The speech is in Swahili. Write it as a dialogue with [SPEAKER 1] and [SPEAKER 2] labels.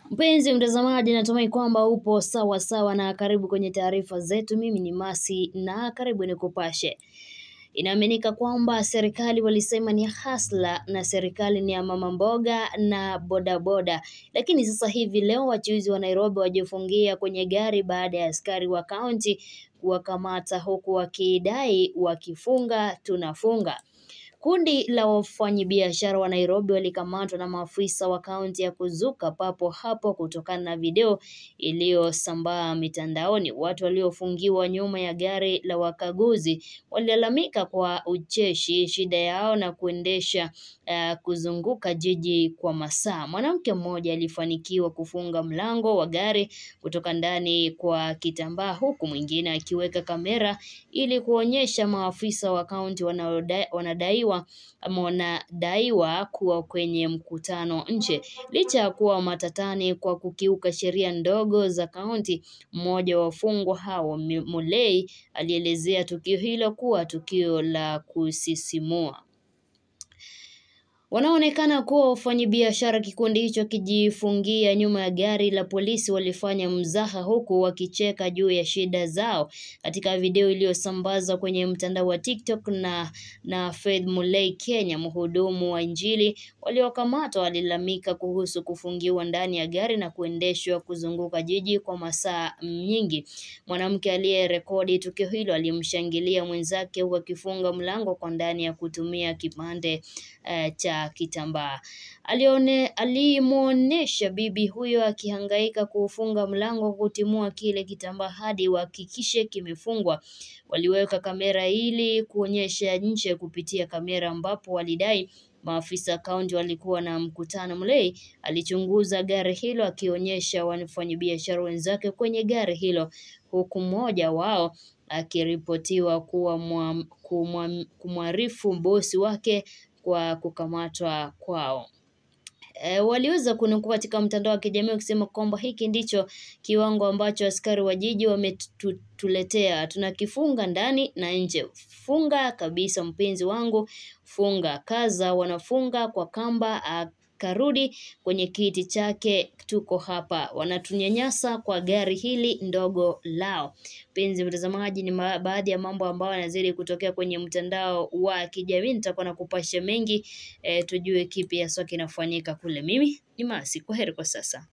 [SPEAKER 1] Mpenzi mtazamaji, natumai kwamba upo sawa sawa na karibu kwenye taarifa zetu. Mimi ni Masi na karibu nikupashe. Inaaminika kwamba serikali walisema ni hasla na serikali ni ya mama mboga na bodaboda, lakini sasa hivi leo wachuuzi wa Nairobi wajifungia kwenye gari baada ya askari wa kaunti kuwakamata huku wakidai wakifunga tunafunga. Kundi la wafanyabiashara wa Nairobi walikamatwa na maafisa wa kaunti ya kuzuka papo hapo kutokana na video iliyosambaa mitandaoni. Watu waliofungiwa nyuma ya gari la wakaguzi walilalamika kwa ucheshi shida yao na kuendesha uh, kuzunguka jiji kwa masaa. Mwanamke mmoja alifanikiwa kufunga mlango wa gari kutoka ndani kwa kitambaa huku mwingine akiweka kamera ili kuonyesha maafisa wa kaunti wanadaiwa ama wanadaiwa kuwa kwenye mkutano nje. Licha ya kuwa matatani kwa kukiuka sheria ndogo za kaunti, mmoja wa wafungwa hao Mulei alielezea tukio hilo kuwa tukio la kusisimua. Wanaonekana kuwa wafanyabiashara kikundi hicho kijifungia nyuma ya gari la polisi walifanya mzaha huku wakicheka juu ya shida zao. Katika video iliyosambazwa kwenye mtandao wa TikTok na na Faith Mulei Kenya, mhudumu wa Injili waliokamatwa walilalamika kuhusu kufungiwa ndani ya gari na kuendeshwa kuzunguka jiji kwa masaa nyingi. Mwanamke aliyerekodi tukio hilo alimshangilia mwenzake huku akifunga mlango kwa ndani ya kutumia kipande uh, cha kitambaa. Alione alimwonyesha bibi huyo akihangaika kuufunga mlango kutimua kile kitambaa hadi wahakikishe kimefungwa. Waliweka kamera ili kuonyesha nje kupitia kamera ambapo walidai maafisa kaunti walikuwa na mkutano. Mulei alichunguza gari hilo akionyesha wafanyabiashara wenzake kwenye gari hilo huku mmoja wao akiripotiwa kuwa kumwarifu bosi wake kwa kukamatwa kwao. E, waliweza kunukuu katika mtandao wa kijamii wakisema kwamba hiki ndicho kiwango ambacho askari wa jiji wametuletea, tunakifunga ndani na nje. Funga kabisa mpenzi wangu, funga. Kaza wanafunga kwa kamba, akarudi kwenye kiti chake. Tuko hapa, wanatunyanyasa kwa gari hili ndogo lao. Mpenzi mtazamaji, ni baadhi ya mambo ambayo yanazidi kutokea kwenye mtandao wa kijamii. Nitakuwa nakupasha mengi e, tujue kipi haswa kinafanyika kule. Mimi ni Masi, kwaheri kwa sasa.